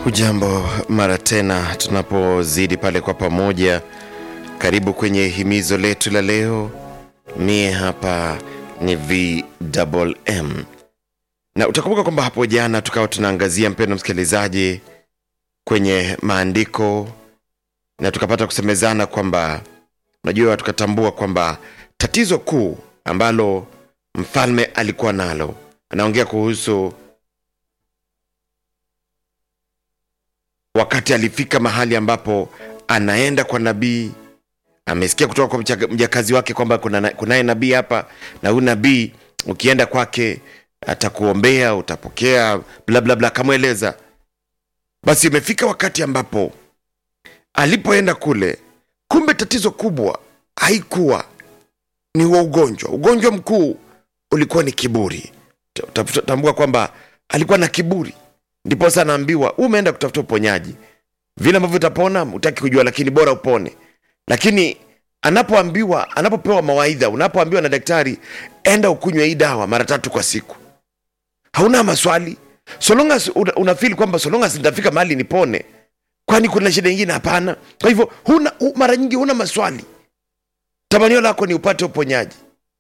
Hujambo mara tena tunapozidi pale kwa pamoja. Karibu kwenye himizo letu la leo. Mie hapa ni VMM, na utakumbuka kwamba hapo jana tukawa tunaangazia, mpendo msikilizaji, kwenye maandiko na tukapata kusemezana kwamba unajua, tukatambua kwamba tatizo kuu ambalo mfalme alikuwa nalo, anaongea kuhusu wakati alifika mahali ambapo anaenda kwa nabii amesikia kutoka kwa mchaka- mjakazi wake kwamba kuna kunaye nabii hapa na huyu nabii ukienda kwake atakuombea utapokea bla bla bla akamweleza basi imefika wakati ambapo alipoenda kule kumbe tatizo kubwa haikuwa ni wa ugonjwa ugonjwa mkuu ulikuwa ni kiburi Ta- ta- tambua kwamba alikuwa na kiburi ndiposa anaambiwa umeenda kutafuta uponyaji vile ambavyo utapona utaki kujua lakini bora upone lakini anapoambiwa anapopewa mawaidha unapoambiwa na daktari enda ukunywe hii dawa mara tatu kwa siku hauna maswali so long as una, unafeel kwamba so long as nitafika mahali nipone kwani kuna shida ingine hapana kwa hivyo huna hu, mara nyingi huna maswali tamanio lako ni upate uponyaji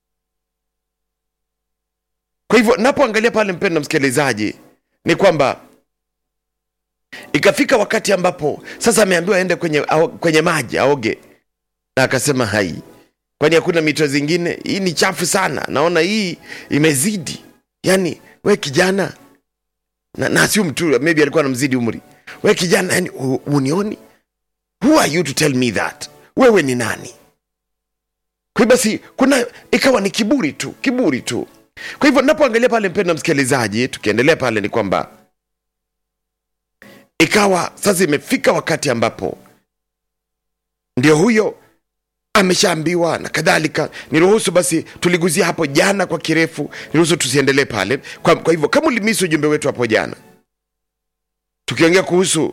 kwa hivyo napoangalia pale mpendo msikilizaji ni kwamba ikafika wakati ambapo sasa ameambiwa aende kwenye, ao, kwenye maji aoge na akasema hai kwani hakuna mito zingine hii ni chafu sana naona hii imezidi yani we kijana na, na sio mtu maybe alikuwa anamzidi umri we kijana yani u- unioni who are you to tell me that wewe ni nani kwa hiyo basi kuna ikawa ni kiburi tu kiburi tu kwa hivyo napoangalia pale mpendo msikilizaji tukiendelea pale ni kwamba ikawa sasa imefika wakati ambapo ndio huyo ameshaambiwa na kadhalika niruhusu basi tuliguzia hapo jana kwa kirefu niruhusu tusiendelee pale kwa, kwa hivyo kama ulimisi ujumbe wetu hapo jana tukiongea kuhusu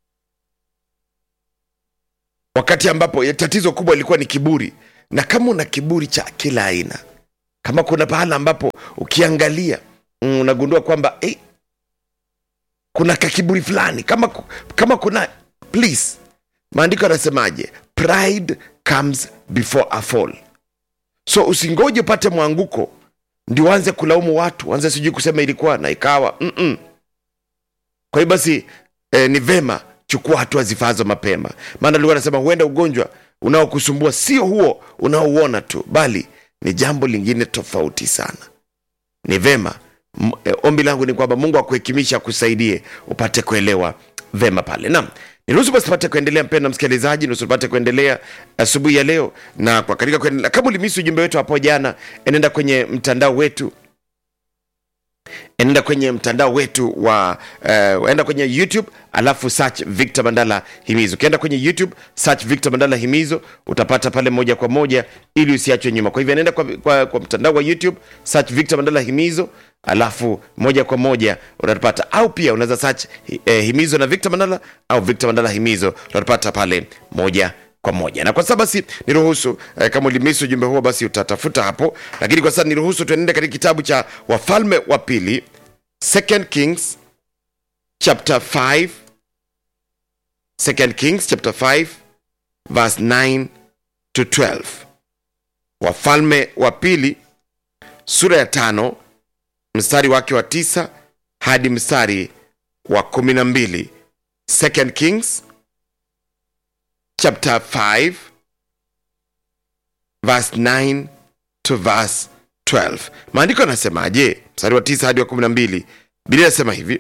wakati ambapo ya tatizo kubwa ilikuwa ni kiburi na kama una kiburi cha kila aina kama kuna pahala ambapo ukiangalia mm, unagundua kwamba eh, kuna kakiburi fulani kama, ku- kama kuna please maandiko yanasemaje pride comes before a fall so usingoje upate mwanguko ndio uanze kulaumu watu anze sijui kusema ilikuwa na ikawa Mm-mm. kwa hiyo basi eh, ni vema chukua hatua zifaazo mapema maana likuwa anasema huenda ugonjwa unaokusumbua sio huo unaouona tu bali ni jambo lingine tofauti sana ni vema M- eh, ombi langu ni kwamba mungu akuhekimisha akusaidie upate kuelewa vema pale naam niruhusu basi tupate kuendelea mpenda msikilizaji nusu tupate kuendelea asubuhi ya leo na kwa katika kuendelea kama ulimisi ujumbe wetu hapo jana enenda kwenye mtandao wetu enda kwenye mtandao wetu wa uh, enda kwenye youtube alafu search victor mandala himizo ukienda kwenye youtube search victor mandala himizo utapata pale moja kwa moja ili usiachwe nyuma kwa hivyo nenda kwa, kwa, kwa mtandao wa youtube search victor mandala himizo alafu moja kwa moja utatupata au pia unaweza search eh, himizo na victor mandala au victor mandala himizo utatupata pale moja kwa moja na kwa sasa basi niruhusu eh, kama ulimisi ujumbe huo basi utatafuta hapo lakini kwa sasa niruhusu tuenende katika kitabu cha wafalme wa pili second kings chapter 5 second kings chapter 5 verse 9 to 12 wafalme wa pili sura ya tano mstari wake wa tisa hadi mstari wa kumi na mbili second kings chapter 5 verse 9 to verse 12 maandiko yanasemaje mstari wa 9 hadi wa 12 biblia inasema hivi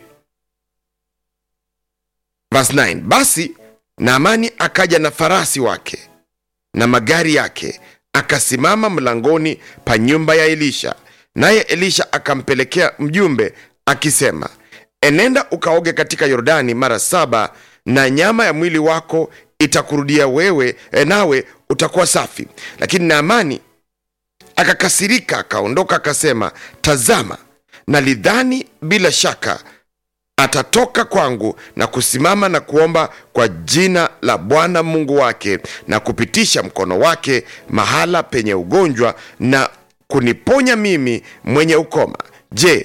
verse 9 basi naamani akaja na farasi wake na magari yake akasimama mlangoni pa nyumba ya elisha naye elisha akampelekea mjumbe akisema enenda ukaoge katika yordani mara saba na nyama ya mwili wako itakurudia wewe e, nawe utakuwa safi lakini naamani akakasirika akaondoka akasema tazama nalidhani bila shaka atatoka kwangu na kusimama na kuomba kwa jina la bwana mungu wake na kupitisha mkono wake mahala penye ugonjwa na kuniponya mimi mwenye ukoma je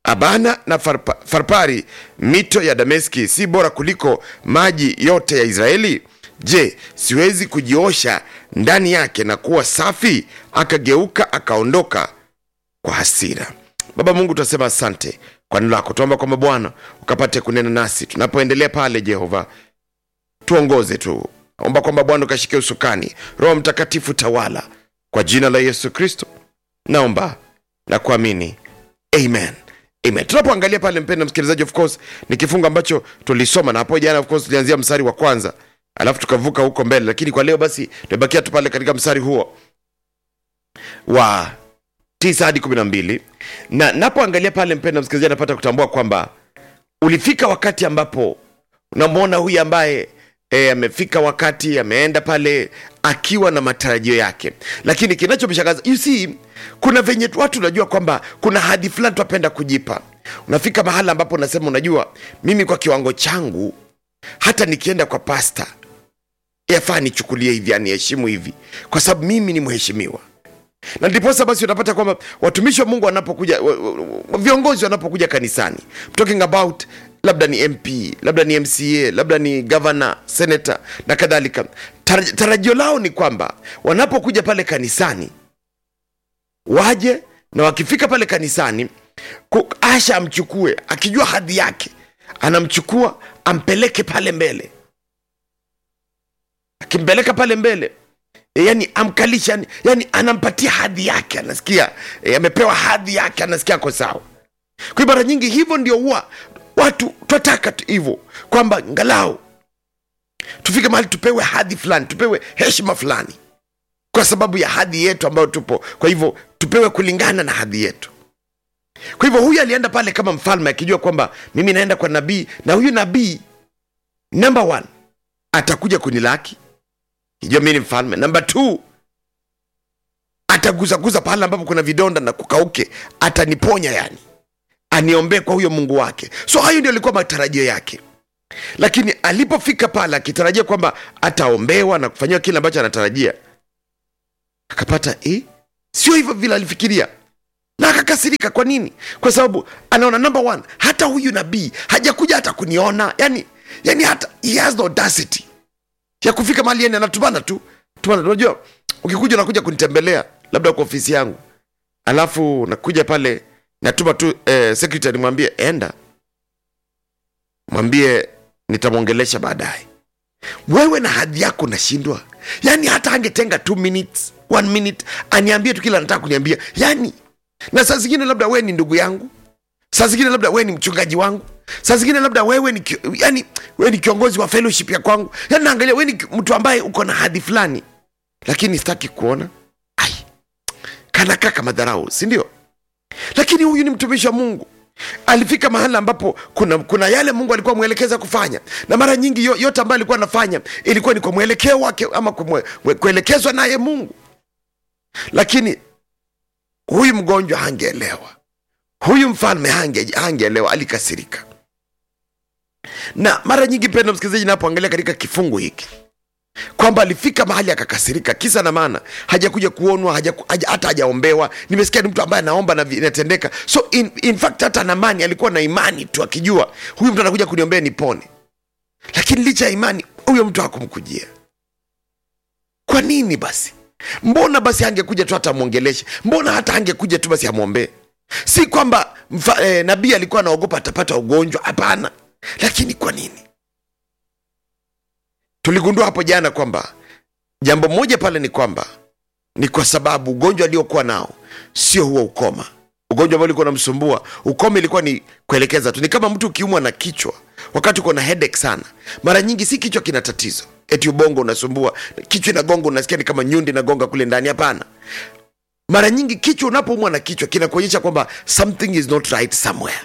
Abana na Farpa, Farpari, mito ya Dameski si bora kuliko maji yote ya Israeli? Je, siwezi kujiosha ndani yake na kuwa safi? Akageuka akaondoka kwa hasira. Baba Mungu, tunasema asante kwa neno lako, tuomba kwamba Bwana ukapate kunena nasi tunapoendelea pale. Jehova, tuongoze tu, omba kwamba Bwana ukashike usukani, Roho Mtakatifu tawala, kwa jina la Yesu Kristo naomba na kuamini, amen. Amen. Tunapoangalia pale, mpendwa msikilizaji, of course ni kifungu ambacho tulisoma na hapo jana, of course tulianzia mstari wa kwanza alafu tukavuka huko mbele, lakini kwa leo basi tumebakia tu pale katika mstari huo wa tisa hadi kumi na mbili na napoangalia pale, mpendwa msikilizaji, napata kutambua kwamba ulifika wakati ambapo unamwona huyu ambaye e, amefika wakati ameenda pale akiwa na matarajio yake, lakini kinachomshangaza you see, kuna venye watu unajua kwamba kuna hadi fulani tunapenda kujipa. Unafika mahala ambapo unasema, unajua mimi kwa kiwango changu, hata nikienda kwa pasta yafaa nichukulie hivi, aniheshimu hivi, kwa sababu mimi ni mheshimiwa na ndiposa basi unapata kwamba watumishi wa Mungu wanapokuja, wa- wa- viongozi wanapokuja kanisani, I'm talking about labda ni MP, labda ni MCA, labda ni governor, senator na kadhalika, Tar- tarajio lao ni kwamba wanapokuja pale kanisani waje na wakifika pale kanisani ku- Asha amchukue akijua hadhi yake, anamchukua ampeleke pale mbele, akimpeleka pale mbele E, yani amkalisha yani, yani anampatia hadhi yake anasikia e, amepewa hadhi yake anasikia ako sawa kwa hiyo mara nyingi hivyo ndio huwa watu twataka tu hivyo kwamba ngalau tufike mahali tupewe hadhi fulani tupewe heshima fulani kwa sababu ya hadhi yetu ambayo tupo kwa hivyo tupewe kulingana na hadhi yetu kwa hivyo huyu alienda pale kama mfalme akijua kwamba mimi naenda kwa nabii na huyu nabii number one atakuja kunilaki kijua mi ni mfalme namba t ataguzaguza pahala ambapo kuna vidonda na kukauke ataniponya yani aniombee kwa huyo mungu wake so hayo ndio alikuwa matarajio yake lakini alipofika pale akitarajia kwamba ataombewa na kufanyiwa kile ambacho anatarajia akapata eh? sio hivyo vile alifikiria na akakasirika kwa nini kwa sababu anaona number one hata huyu nabii hajakuja hata kuniona yani yani hata he has the audacity ya kufika mahali yani anatumana tu tumana unajua ukikuja unakuja kunitembelea labda kwa ofisi yangu alafu nakuja pale natuma tu eh, secretary mwambie enda mwambie nitamwongelesha baadaye wewe na hadhi yako nashindwa yani hata angetenga two minutes one minute aniambie tu kila anataka kuniambia yani na saa zingine labda wewe ni ndugu yangu saa zingine labda wewe ni mchungaji wangu saa zingine labda wewe ni ki- yani wewe ni kiongozi wa fellowship ya kwangu yani naangalia wewe ni ki- mtu ambaye uko na hadhi fulani lakini sitaki kuona ai kanakaa kama dharau si ndio lakini huyu ni mtumishi wa mungu alifika mahala ambapo kuna, kuna yale mungu alikuwa mwelekeza kufanya na mara nyingi yo, yote ambayo alikuwa anafanya ilikuwa ni kwa mwelekeo wake ama kwa mwe- mwe- kuelekezwa naye mungu lakini huyu mgonjwa hangeelewa huyu mfalme hange hangeelewa alikasirika na mara nyingi penda msikilizaji napoangalia katika kifungu hiki kwamba alifika mahali akakasirika kisa na maana hajakuja kuonwa haja, haja, hata hajaombewa nimesikia ni mtu ambaye anaomba na vi- inatendeka so in, in fact hata namani alikuwa na imani tu akijua huyu mtu anakuja kuniombea nipone lakini licha ya imani huyo mtu hakumkujia kwa nini basi mbona basi angekuja tu hata amwongeleshe mbona hata angekuja tu basi amwombee si kwamba mfa- eh, nabii alikuwa anaogopa atapata ugonjwa hapana lakini kwa nini tuligundua hapo jana kwamba jambo moja pale ni kwamba ni kwa sababu ugonjwa aliokuwa nao sio huo ukoma ugonjwa ambao ulikuwa unamsumbua ukoma ilikuwa ni kuelekeza tu ni kama mtu ukiumwa na kichwa wakati uko na headache sana mara nyingi si kichwa kina tatizo eti ubongo unasumbua kichwa inagonga unasikia ni kama nyundi inagonga kule ndani hapana mara nyingi kichwa unapoumwa na kichwa kinakuonyesha kwamba something is not right somewhere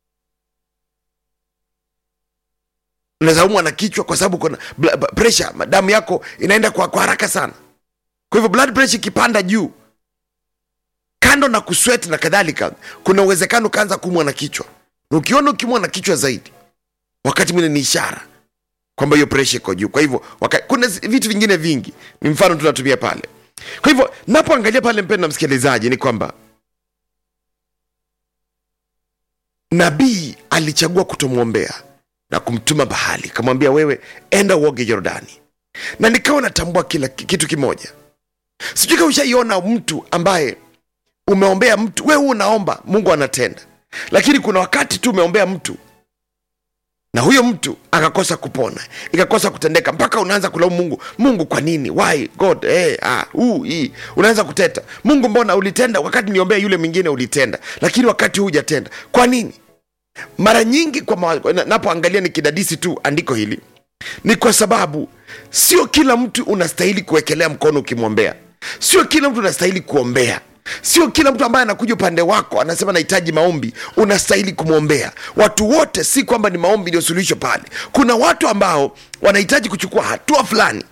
unaweza umwa na kichwa kwa sababu kuna bla- ba- pressure damu yako inaenda kwa, kwa haraka sana kwa hivyo blood pressure ikipanda juu kando na kuswet na kadhalika kuna uwezekano ukaanza kuumwa na kichwa na ukiona ukiumwa na kichwa zaidi wakati mwingine ni ishara kwamba hiyo pressure iko juu kwa hivyo waka, kuna zi- vitu vingine vingi ni mfano tunatumia pale kwa hivyo napoangalia pale mpendo msikilizaji ni kwamba nabii alichagua kutomwombea na kumtuma bahali akamwambia wewe enda uoge Yordani na nikawa natambua kila kitu kimoja sijui kama ushaiona mtu ambaye umeombea mtu wewe unaomba mungu anatenda lakini kuna wakati tu umeombea mtu na huyo mtu akakosa kupona ikakosa kutendeka mpaka unaanza kulaumu mungu mungu kwa nini why god hey, ah, uh, hii unaanza kuteta mungu mbona ulitenda wakati niombea yule mwingine ulitenda lakini wakati huu hujatenda kwa nini mara nyingi kwa ma- na- napoangalia nikidadisi tu andiko hili ni kwa sababu sio kila mtu unastahili kuwekelea mkono ukimwombea sio kila mtu unastahili kuombea sio kila mtu ambaye anakuja upande wako anasema nahitaji maombi unastahili kumwombea watu wote si kwamba ni maombi ndio suluhisho pale kuna watu ambao wanahitaji kuchukua hatua fulani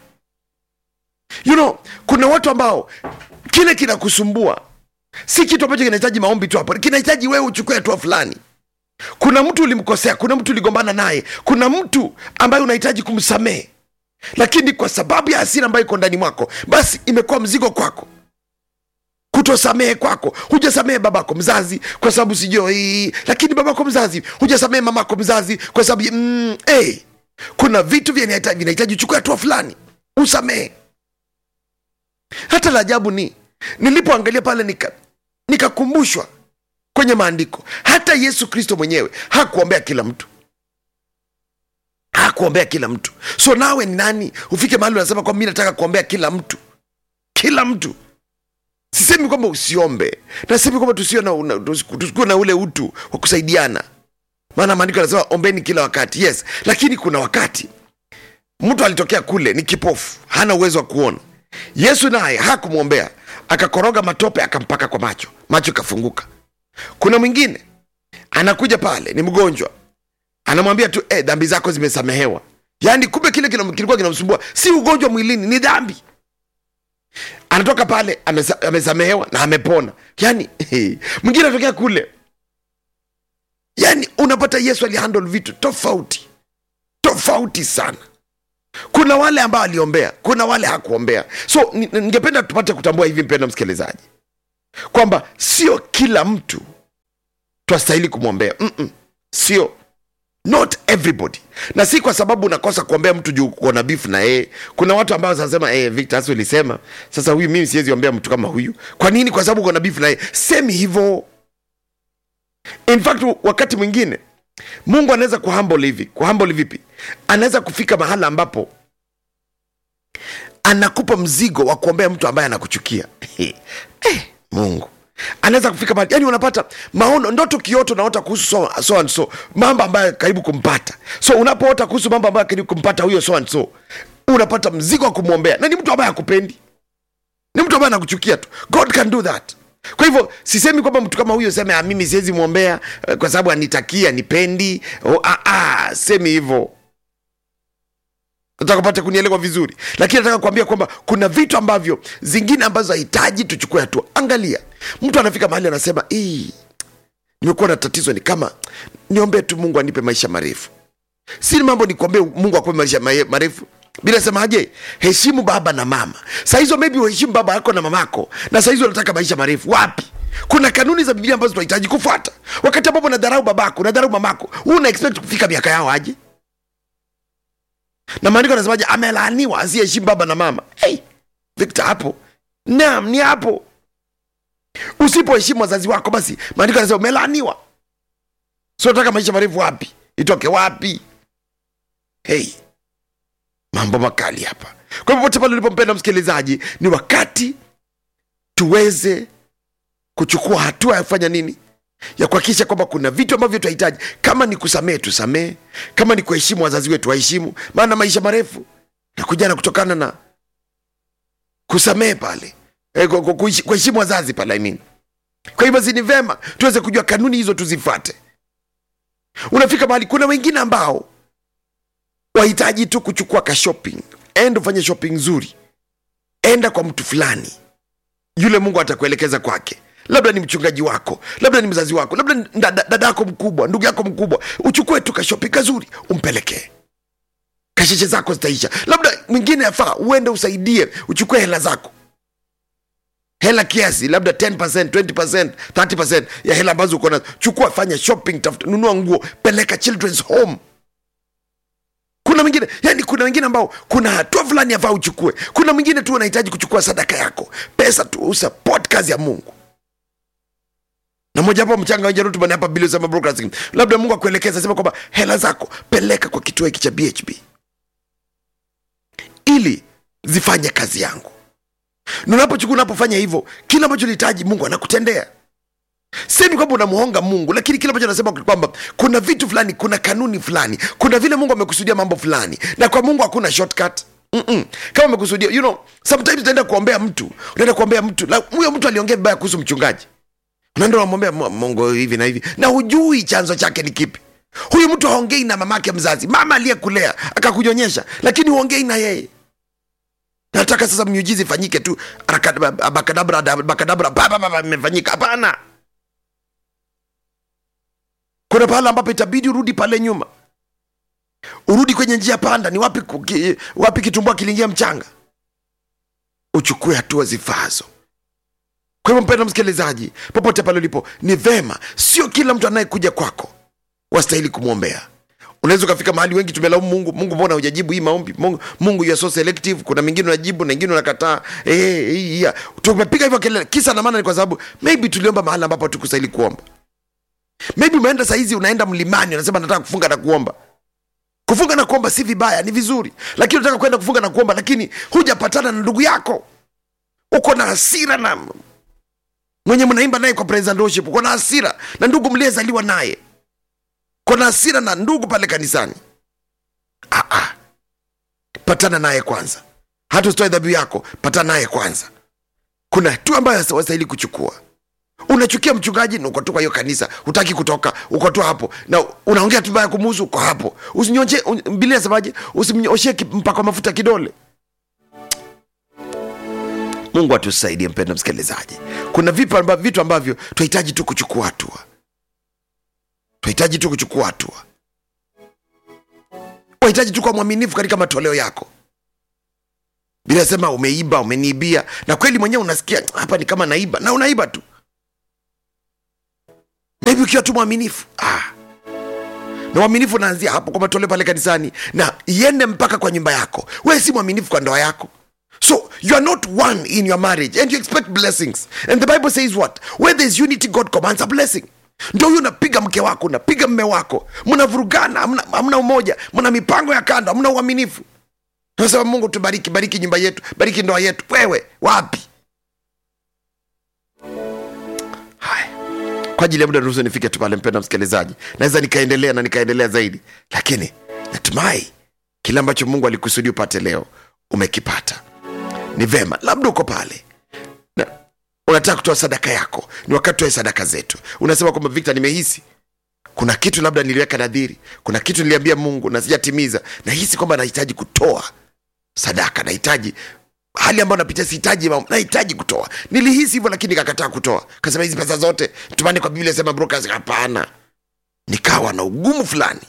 you know kuna watu ambao kile kinakusumbua si kitu ambacho kinahitaji maombi tu hapo kinahitaji wewe uchukue hatua fulani kuna mtu ulimkosea kuna mtu uligombana naye kuna mtu ambaye unahitaji kumsamehe lakini kwa sababu ya hasira ambayo iko ndani mwako basi imekuwa mzigo kwako kutosamehe kwako hujasamehe babako mzazi kwa sababu sijui lakini babako mzazi hujasamehe mamako mzazi kwa sababu mm, hey, kuna vitu vinahitaji vinahitaji uchukue hatua fulani usamehe hata la ajabu ni nilipoangalia pale nika nikakumbushwa kwenye maandiko hata yesu kristo mwenyewe hakuombea kila mtu hakuombea kila mtu so nawe ni nani ufike mahali unasema kwamba mi nataka kuombea kila mtu kila mtu sisemi kwamba usiombe nasemi kwamba tusio na, una- tusi- tusikuwe na ule utu wa kusaidiana maana maandiko yanasema ombeni kila wakati yes lakini kuna wakati mtu alitokea kule ni kipofu hana uwezo wa kuona yesu naye hakumwombea akakoroga matope akampaka kwa macho macho ikafunguka kuna mwingine anakuja pale ni mgonjwa anamwambia tu eh, dhambi zako zimesamehewa yaani kumbe kile kina- kilikuwa kinamsumbua si ugonjwa mwilini ni dhambi anatoka pale amesa, amesamehewa na amepona yaani mwingine anatokea kule yaani unapata yesu alihandle vitu tofauti tofauti sana kuna wale ambao aliombea kuna wale hakuombea so ni- ningependa tupate kutambua hivi mpendo msikilizaji kwamba sio kila mtu twastahili kumwombea Mm-mm. sio not everybody na si kwa sababu unakosa kuombea mtu juu kuona bifu na yeye kuna watu ambao wanasema eh, victor hasa ulisema sasa huyu mimi siwezi ombea mtu kama huyu kwa nini kwa sababu uko na bifu na yeye semi hivyo in fact wakati mwingine mungu anaweza kuhumble hivi kuhumble vipi anaweza kufika mahala ambapo anakupa mzigo wa kuombea mtu ambaye anakuchukia eh, mungu anaweza kufika mahali yani unapata maono ndoto kioto unaota kuhusu so, so and so mambo ambayo karibu kumpata so unapoota kuhusu mambo ambayo karibu kumpata huyo so and so unapata mzigo wa kumwombea na ni mtu ambaye akupendi ni mtu ambaye anakuchukia tu god can do that kwa hivyo sisemi kwamba mtu kama huyo seme "Ah, mimi siwezi mwombea eh, kwa sababu anitakia nipendi oh, ah, ah, semi hivyo nataka pate kunielewa vizuri lakini nataka kuambia kwamba kuna vitu ambavyo zingine ambazo hahitaji tuchukue hatua angalia mtu anafika mahali anasema "Ii, nimekuwa na tatizo ni kama niombee tu mungu anipe maisha marefu si mambo ni kuombea mungu akupe maisha mae- marefu bila semaje heshimu baba na mama saa hizo maybe uheshimu baba yako na mamako na saa hizo unataka maisha marefu wapi kuna kanuni za biblia ambazo tunahitaji kufuata wakati ambapo nadharau babako nadharau mamako huu una expect kufika miaka yao aje na maandiko anasemaje amelaaniwa asiyeheshimu baba na mama hey, victor hapo naam ni hapo usipoheshimu wazazi wako basi maandiko anasema umelaaniwa sio nataka maisha marefu wapi itoke wapi hey, mambo makali hapa kwa hivyo pote pale ulipompenda msikilizaji ni wakati tuweze kuchukua hatua ya kufanya nini ya kuhakikisha kwamba kuna vitu ambavyo tunahitaji kama ni kusamehe tusamehe kama ni kuheshimu wazazi wetu waheshimu maana maisha marefu nakujana kutokana na kusamehe pale eh, ku- ku- kuishi- kuheshimu wazazi pale I mean. kwa hivyo si ni vema tuweze kujua kanuni hizo tuzifate unafika mahali kuna wengine ambao wahitaji tu kuchukua ka shopping enda ufanye shopping nzuri enda kwa mtu fulani yule mungu atakuelekeza kwake labda ni mchungaji wako labda ni mzazi wako labda ni dada dada yako mkubwa ndugu yako mkubwa uchukue tu kashopi kazuri umpelekee kasheshe zako zitaisha labda mwingine afaa uende usaidie uchukue hela zako hela kiasi labda 10%, 20%, 30% ya hela ambazo uko nazo chukua fanya shopping tafuta nunua nguo peleka children's home kuna mwingine yani kuna wengine ambao kuna hatua fulani yafaa uchukue kuna mwingine tu unahitaji kuchukua sadaka yako pesa tu usupport kazi ya mungu na moja hapo mchanga wenye rutuba hapa bili sema broadcasting labda mungu akuelekeza sema kwamba hela zako peleka kwa kituo hiki cha bhb ili zifanye kazi yangu na unapochukua unapofanya hivyo kile ambacho unahitaji mungu anakutendea semi kwamba unamuhonga mungu lakini kile ambacho anasema kwamba kuna vitu fulani kuna kanuni fulani kuna vile mungu amekusudia mambo fulani na kwa mungu hakuna shortcut Mm-mm. kama amekusudia you know sometimes utaenda kuombea mtu unaenda kuombea mtu la- huyo mtu aliongea vibaya kuhusu mchungaji unaenda unamwambia "Mu- mungu hivi na hivi na hujui chanzo chake ni kipi huyu mtu haongei na mamake mzazi mama aliyekulea akakunyonyesha lakini huongei na yeye nataka sasa miujizi ifanyike tu Arakadabra- abakadabra abakadabra pa, pa, pa, pa, imefanyika hapana kuna pahala ambapo itabidi urudi pale nyuma urudi kwenye njia panda ni wapi, kuki, wapi kitumbua kiliingia mchanga uchukue hatua zifaazo kwa hivyo mpenda msikilizaji popote pale ulipo ni vema sio kila mtu anayekuja kwako wastahili kumwombea unaweza ukafika mahali wengi tumelaumu mungu mungu mbona hujajibu hii maombi mungu, mungu you are so selective kuna mengine unajibu na ingine unakataa eh, eh, yeah. tumepiga hivyo kelele kisa na maana ni kwa sababu maybe tuliomba mahali ambapo tukustahili kuomba maybe umeenda sahizi unaenda mlimani unasema nataka kufunga na kuomba kufunga na kuomba si vibaya ni vizuri lakini unataka kwenda kufunga na kuomba lakini hujapatana na ndugu yako uko na hasira na mwenye mnaimba naye kwa praise and worship uko na hasira na ndugu mliyezaliwa naye uko na hasira na ndugu pale kanisani ah, ah. patana naye kwanza hata usitoe dhabihu yako patana naye kwanza kuna hatua ambayo wastahili kuchukua unachukia mchungaji na uko tu kwa hiyo kanisa hutaki kutoka uko tu hapo na unaongea tu baya kumuhusu uko hapo usinyonje bilia nasemaje usimnyoshie ki- mpaka mafuta kidole mungu atusaidie mpenda msikilizaji kuna vitu ambavyo, vitu ambavyo tunahitaji tu kuchukua hatua tunahitaji tu kuchukua hatua unahitaji tu kuwa mwaminifu katika matoleo yako bila sema umeiba umeniibia na kweli mwenyewe unasikia hapa ni kama naiba na unaiba tu na hivi ukiwa tu mwaminifu ah. na uaminifu unaanzia hapo kwa matoleo pale kanisani na iende mpaka kwa nyumba yako wewe si mwaminifu kwa ndoa yako so you are not one in your marriage and you expect blessings and the bible says what where there is unity god commands a blessing ndo huyo unapiga mke wako unapiga mme wako mnavurugana hamna hamna umoja mna mipango ya kando hamna uaminifu nasema mungu tubariki bariki nyumba yetu bariki ndoa yetu wewe wapi haya kwa ajili ya muda ruhusu nifike tu pale mpenda msikilizaji naweza nikaendelea na nikaendelea zaidi lakini natumai kile ambacho mungu alikusudia upate leo umekipata ni vema labda uko pale na unataka kutoa sadaka yako ni wakati tuoe sadaka zetu unasema kwamba victor nimehisi kuna kitu labda niliweka nadhiri kuna kitu niliambia mungu na sijatimiza nahisi kwamba nahitaji kutoa sadaka nahitaji hali ambayo napitia sihitaji mambo, nahitaji kutoa nilihisi hivyo lakini nikakataa kutoa kasema hizi pesa zote tumani kwa biblia sema brokers hapana nikawa na ugumu fulani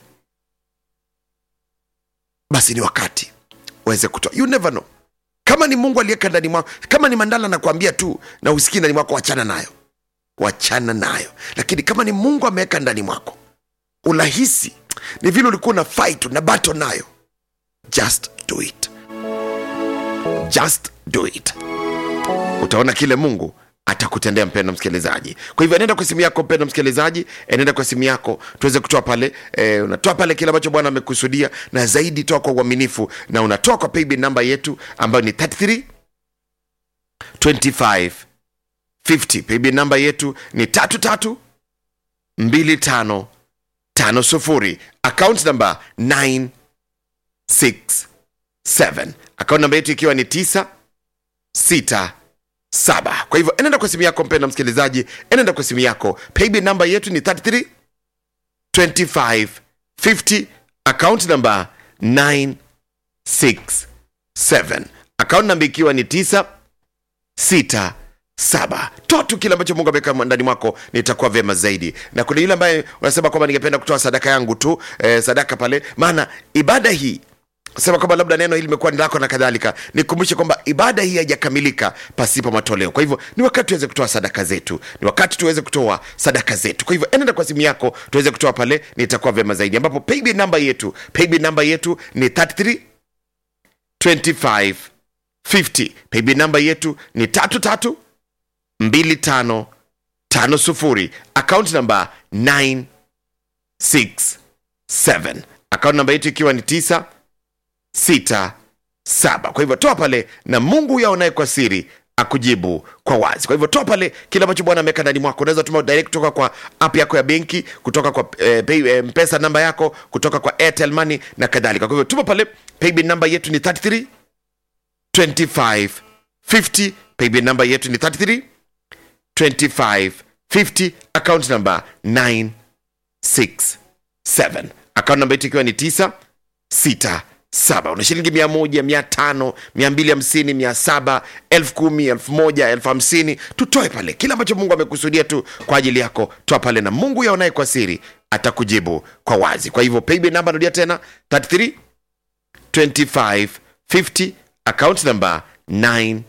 basi ni wakati uweze kutoa you never know kama ni mungu aliyeka ndani mwako kama ni mandala nakwambia tu na usikii ndani mwako wachana nayo wachana nayo lakini kama ni mungu ameweka ndani mwako unahisi ni vile ulikuwa una fight na bato nayo just do it just do it utaona kile mungu atakutendea mpendo msikilizaji kwa hivyo enenda kwa simu yako mpendo msikilizaji enenda kwa simu yako tuweze kutoa pale e, unatoa pale kile ambacho bwana amekusudia na zaidi toa kwa uaminifu na unatoa kwa paybill namba yetu ambayo ni 33 25 50 paybill namba yetu ni tatu tatu mbili tano tano sufuri account namba 967 account namba yetu ikiwa ni 9 sita saba kwa hivyo enenda kwa simu yako mpenda msikilizaji enenda kwa simu yako paybill namba yetu ni 33 25 50 account namba 967 account namba ikiwa ni 9 sita saba toa tu kile ambacho mungu ameweka ndani mwako nitakuwa vyema zaidi na kuna yule ambaye unasema kwamba ningependa kutoa sadaka yangu tu eh, sadaka pale maana ibada hii sema kwamba labda neno hili limekuwa ni lako na kadhalika nikumbushe kwamba ibada hii haijakamilika pasipo matoleo kwa hivyo ni wakati tuweze kutoa sadaka zetu ni wakati tuweze kutoa sadaka zetu kwa hivyo enenda kwa simu yako tuweze kutoa pale nitakuwa vyema zaidi ambapo paybill namba yetu paybill namba yetu ni 33 25 50 paybill namba yetu ni tatu tatu mbili tano tano sufuri akaunti namba 967 akaunti namba yetu ikiwa ni tisa sita saba kwa hivyo toa pale na mungu yaonaye kwa siri akujibu kwa wazi kwa hivyo toa pale kile ambacho bwana ameweka ndani mwako unaweza tuma direct kutoka kwa app yako ya benki kutoka kwa eh, pay, eh, mpesa namba yako kutoka kwa airtel money na kadhalika kwa hivyo tuma pale paybill namba yetu ni 33 25 50 paybill namba yetu ni 33 25 50 account number 967 account namba yetu ikiwa ni 9 6 saba una shilingi mia moja mia tano mia mbili hamsini mia saba elfu kumi elfu moja elfu hamsini tutoe pale kile ambacho mungu amekusudia tu kwa ajili yako toa pale na mungu yaonaye kwa siri atakujibu kwa wazi kwa hivyo paybill namba narudia tena 33 25 50 account number 967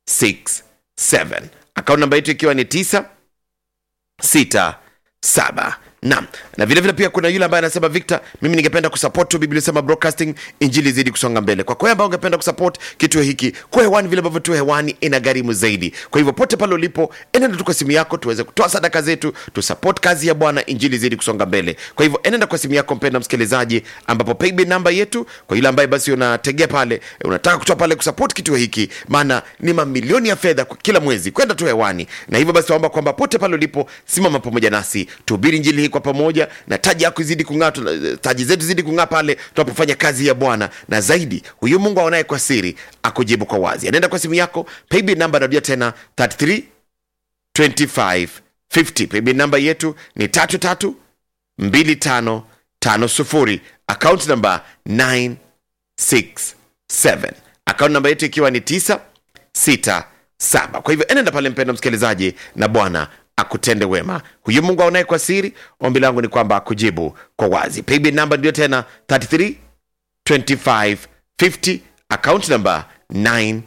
account namba yetu ikiwa ni 9 6 7 naam na vile vile pia kuna yule ambaye anasema victor mimi ningependa kusupport tu biblia sema broadcasting injili zidi kusonga mbele kwa kwamba ungependa kusupport kituo hiki kwa hewani vile ambavyo tu hewani ina gharimu zaidi kwa hivyo pote pale ulipo enenda tu kwa simu yako tuweze kutoa sadaka zetu tusupport kazi ya bwana injili zidi kusonga mbele kwa hivyo enenda kwa simu yako mpenda msikilizaji ambapo paybill namba yetu kwa yule ambaye basi unategea pale unataka kutoa pale kusupport kituo hiki maana ni mamilioni ya fedha kwa kila mwezi kwenda tu hewani na hivyo basi waomba kwamba pote pale ulipo simama pamoja nasi tuhubiri injili hii kwa pamoja na taji yako izidi kung'aa tuna- taji zetu zidi kung'aa pale tunapofanya kazi ya bwana na zaidi huyu mungu aonaye kwa siri akujibu kwa wazi anaenda kwa simu yako paybill namba narudia tena 33 25 50 paybill namba yetu ni tatu tatu mbili tano tano sufuri account namba 967 account namba yetu ikiwa ni 967 kwa hivyo enenda pale mpendo msikilizaji na bwana akutende wema huyu mungu aonaye kwa siri ombi langu ni kwamba akujibu kwa wazi paybill namba ndio tena 33 25 50 account number 967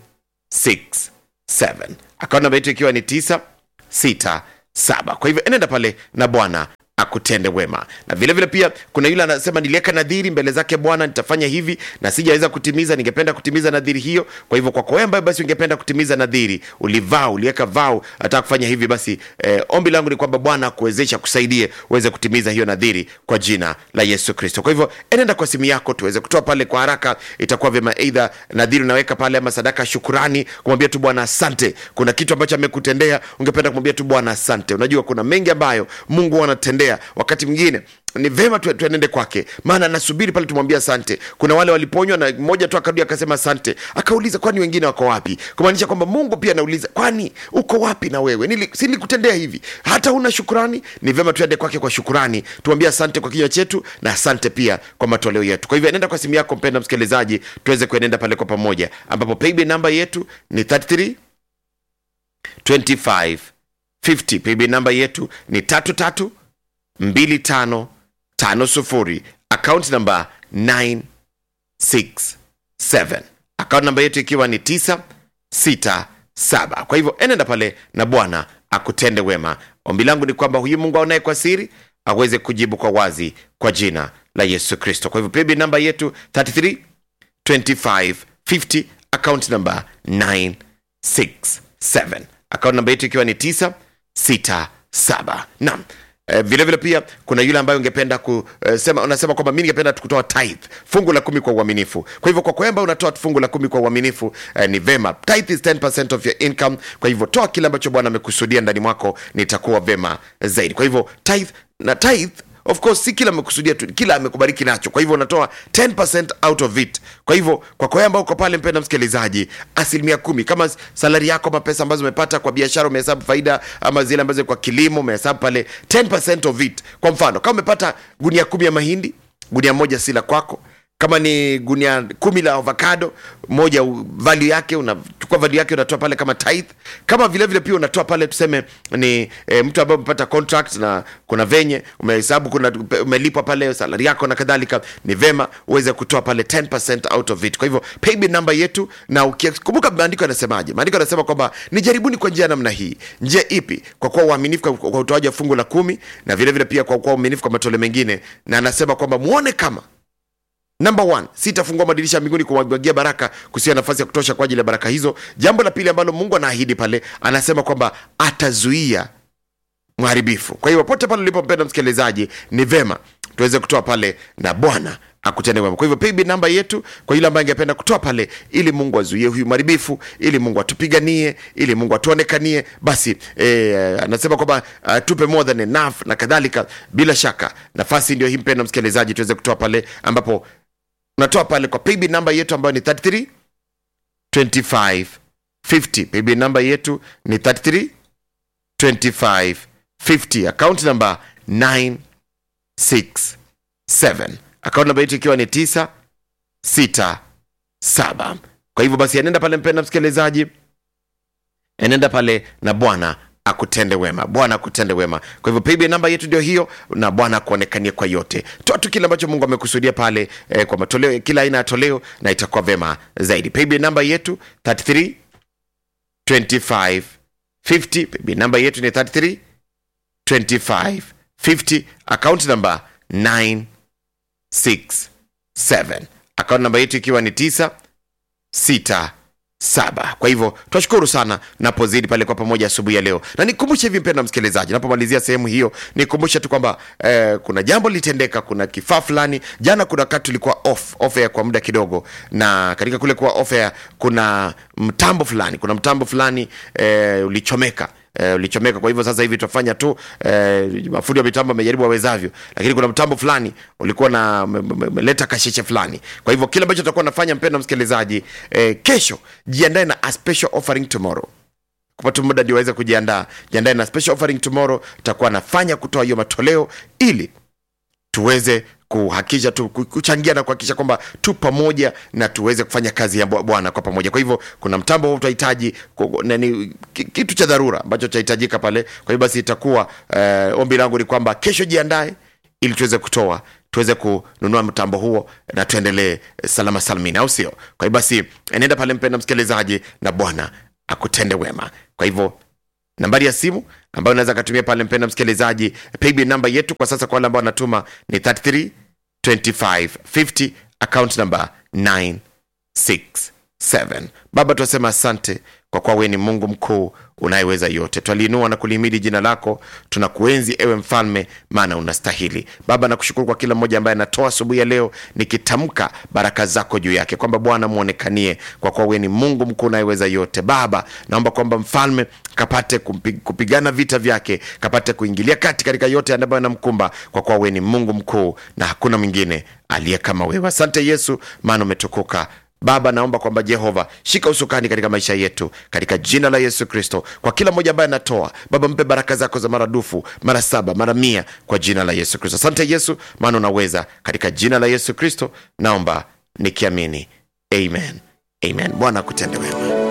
account namba yetu ikiwa ni 967 kwa hivyo enenda pale na bwana akutende wema na vile vile pia kuna yule anasema niliweka nadhiri mbele zake bwana nitafanya hivi na sijaweza kutimiza ningependa kutimiza nadhiri hiyo kwa hivyo kwako wewe ambaye basi ungependa kutimiza nadhiri ulivaa uliweka vao nataka kufanya hivi basi eh, ombi langu ni kwamba bwana akuwezesha kusaidie uweze kutimiza hiyo nadhiri kwa jina la yesu kristo kwa hivyo enenda kwa simu yako tuweze kutoa pale kwa haraka itakuwa vyema eidha nadhiri unaweka pale ama sadaka ya shukurani kumwambia tu bwana asante kuna kitu ambacho amekutendea ungependa kumwambia tu bwana asante unajua kuna mengi ambayo mungu anatendea wakati mwingine ni vema tu- tuenende kwake maana nasubiri pale tumwambia asante kuna wale waliponywa na mmoja tu akarudi akasema asante akauliza kwani wengine wako wapi kumaanisha kwamba mungu pia anauliza kwani uko wapi na wewe Nili, silikutendea hivi hata una shukurani ni vema tuende kwake kwa shukurani tumwambie asante kwa kinywa chetu na asante pia kwa matoleo yetu kwa hivyo enenda kwa simu yako mpenda msikilizaji tuweze kuenenda pale kwa pamoja ambapo paybill namba yetu ni 33 25 50 paybill namba yetu ni tatu tatu mbili tano tano sufuri account namba 967 account namba yetu ikiwa ni 967 kwa hivyo enenda pale na bwana akutende wema ombi langu ni kwamba huyu mungu aonaye kwa siri aweze kujibu kwa wazi kwa jina la yesu kristo kwa hivyo paybill namba yetu 33 25 50 account number 967 account namba yetu ikiwa ni 967 naam Eh, vile vile pia kuna yule ambaye ungependa kusema unasema kwamba mi ningependa kutoa tithe fungu la kumi kwa uaminifu kwa hivyo kwa kwamba unatoa fungu la kumi kwa uaminifu eh, ni vema tithe is 10% of your income kwa hivyo toa kile ambacho bwana amekusudia ndani mwako nitakuwa vema zaidi kwa hivyo tithe na tithe of course si kila amekusudia tu kila amekubariki nacho kwa hivyo unatoa 10% out of it kwa hivyo kwa kwa ambao uko pale mpenda msikilizaji asilimia kumi kama salari yako ama pesa ambazo umepata kwa biashara umehesabu faida ama zile ambazo kwa kilimo umehesabu pale 10% of it kwa mfano kama umepata gunia kumi ya mahindi gunia moja si la kwako kama ni gunia kumi la avocado moja u- value yake unachukua value yake unatoa pale kama tithe kama vile vile pia unatoa pale tuseme ni e, mtu ambaye umepata contract na kuna venye umehesabu kuna umelipwa pale salari yako na kadhalika ni vema uweze kutoa pale 10% out of it kwa hivyo paybill namba yetu na ukikumbuka maandiko yanasemaje maandiko yanasema kwamba nijaribuni kwa njia ya namna hii njia ipi kwa kuwa uaminifu kwa, kwa utoaji wa fungu la kumi na vile vile pia kwa kuwa uaminifu kwa matole mengine na anasema kwamba muone kama Number one, sitafungua madirisha ya mbinguni kumwagia baraka kusia nafasi ya kutosha kwa ajili ya baraka hizo. Jambo la pili ambalo Mungu anaahidi pale, anasema kwamba atazuia mharibifu. Kwa hiyo popote pale ulipo, mpenda msikilizaji, ni vema tuweze kutoa pale na Bwana akutende wema. Kwa hivyo paybill namba yetu kwa yule ambaye angependa kutoa pale, ili Mungu azuie huyu mharibifu, ili Mungu atupiganie, ili Mungu atuonekanie, basi eh, anasema kwamba uh, tupe more than enough na kadhalika. Bila shaka nafasi ndio hii, mpenda msikilizaji, tuweze kutoa pale ambapo unatoa pale kwa paybill namba yetu ambayo ni 33 25 50. Paybill namba yetu ni 33 25 50. Account number 967. Account namba yetu ikiwa ni 967. Kwa hivyo basi, anaenda pale, mpenda msikilizaji, enenda pale na Bwana akutende wema, Bwana akutende wema. Kwa hivyo paybill namba yetu ndio hiyo, na Bwana akuonekanie kwa yote. Toa tu kile ambacho Mungu amekusudia pale eh, kwa matoleo, kila aina ya toleo, na itakuwa vema zaidi. Paybill namba yetu 33 25 50. Paybill namba yetu ni 33 25 50. Account number 967. Account namba yetu ikiwa ni 9 sita saba kwa hivyo twashukuru sana napozidi pale kwa pamoja asubuhi ya leo na nikumbushe hivi mpenda msikilizaji napomalizia sehemu hiyo nikumbushe tu kwamba eh, kuna jambo litendeka kuna kifaa fulani jana kuna wakati tulikuwa off off air kwa muda kidogo na katika kule kuwa off air kuna mtambo fulani kuna mtambo fulani eh, ulichomeka eh, ulichomeka kwa hivyo sasa hivi tutafanya tu eh, mafundi wa mitambo amejaribu wawezavyo lakini kuna mtambo fulani ulikuwa na umeleta kashiche fulani kwa hivyo kile ambacho tutakuwa nafanya mpendo msikilizaji eh, kesho jiandae na a special offering tomorrow kupata muda ndio waweze kujiandaa jiandae na special offering tomorrow tutakuwa nafanya kutoa hiyo matoleo ili tuweze kuhakikisha tu kuchangia na kuhakikisha kwamba tu pamoja na tuweze kufanya kazi ya bwana kwa pamoja kwa hivyo kuna mtambo huu tutahitaji ku- nani ki- kitu cha dharura ambacho chahitajika pale kwa hivyo basi itakuwa eh, ombi langu ni kwamba kesho jiandae ili tuweze kutoa tuweze kununua mtambo huo na tuendelee salama salamini au sio kwa hivyo basi enenda pale mpenda msikilizaji na bwana akutende wema kwa hivyo nambari ya simu ambayo unaweza katumia pale mpenda msikilizaji paybill namba yetu kwa sasa kwa wale ambao wanatuma ni 33 25 50 account number 967 baba tunasema asante kwa kuwa wewe ni mungu mkuu unayeweza yote twaliinua na kulihimidi jina lako tunakuenzi ewe mfalme maana unastahili baba nakushukuru kwa kila mmoja ambaye anatoa asubuhi ya leo nikitamka baraka zako juu yake kwamba bwana mwonekanie kwa kuwa wewe ni mungu mkuu unayeweza yote baba naomba kwamba mfalme kapate kumpi- kupigana vita vyake kapate kuingilia kati katika yote ambayo anamkumba kwa kuwa wewe ni mungu mkuu na hakuna mwingine aliye kama wewe asante yesu maana umetukuka baba naomba kwamba jehova shika usukani katika maisha yetu katika jina la yesu kristo kwa kila mmoja ambaye anatoa baba mpe baraka zako za maradufu mara saba mara mia kwa jina la yesu kristo asante yesu maana unaweza katika jina la yesu kristo naomba nikiamini amen amen bwana akutende wema